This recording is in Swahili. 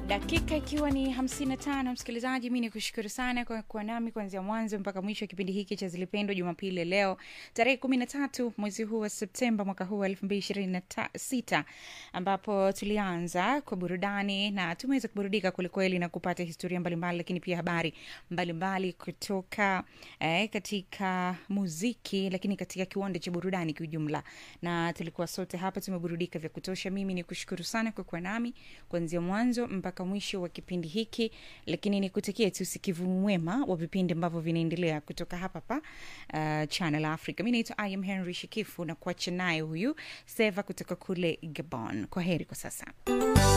dakika ikiwa ni 55 msikilizaji mi ni kushukuru sana kwa kuwa nami kuanzia mwanzo mpaka mwisho wa kipindi hiki cha zilipendwa jumapili ya leo tarehe 13 mwezi huu wa septemba mwaka huu wa 226 ambapo tulianza kwa burudani na tumeweza kuburudika kwelikweli na kupata historia mbalimbali lakini pia habari mbalimbali kutoka eh, katika muziki lakini katika kiwanda cha burudani kiujumla na tulikuwa sote hapa tumeburudika vya kutosha mimi ni kushukuru sana kwa kuwa nami kuanzia mwanzo mpaka mwisho wa kipindi hiki lakini nikutakia tu usikivu mwema wa vipindi ambavyo vinaendelea kutoka hapa pa uh, channel africa mi naitwa im henry shikifu na kuacha naye huyu seva kutoka kule gabon kwa heri kwa sasa